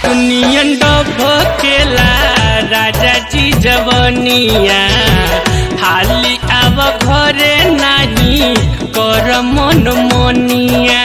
नियन डबकेला राजा जी जवनिया हाली आव घरे नाही कर मन मनिया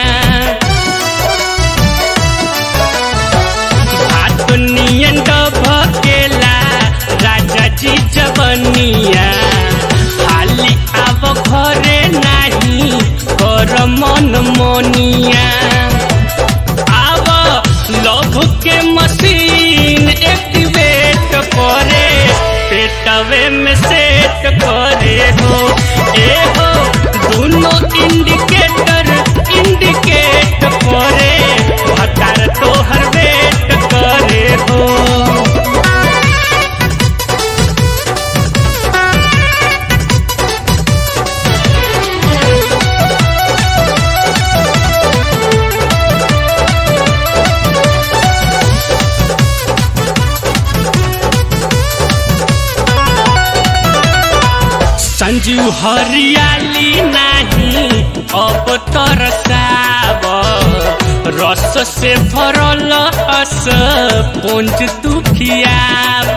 हाथ नियन डबकेला राजा जी जवनिया हाली आव घरे नाही कर मन मनिया आव लव के मशीन एक्टिवेट करे पेटवे में सेट करे हो ए हो दोनों इंडिकेटर इंडिकेट करे भतार तोहर वेट करे हो संजू हरियाली नाही अब तरसाब रस से भरल अस पुंज तू खियाब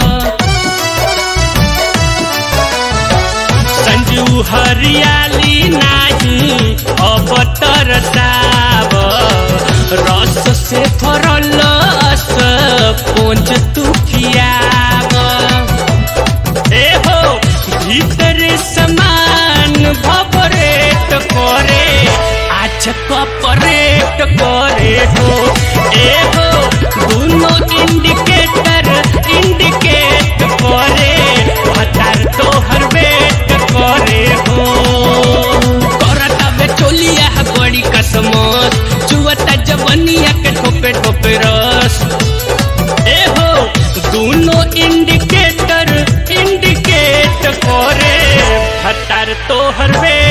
संजू हरियाली नाही अब तरसाब रस से भरल अस पुंज तू खियाब ए हो भीतर समान भपरेट करे आज कपरेट करे हो ए हो दोनों इंडिकेटर इंडिकेट करे भतार तोहर वेट करे हो करता बे चोलिया बड़ी कसमत चुवता जवनिया के ठोपे ठोपे रस ए हो दोनों इंडिकेटर इंडिकेट करे भतार तोहर वे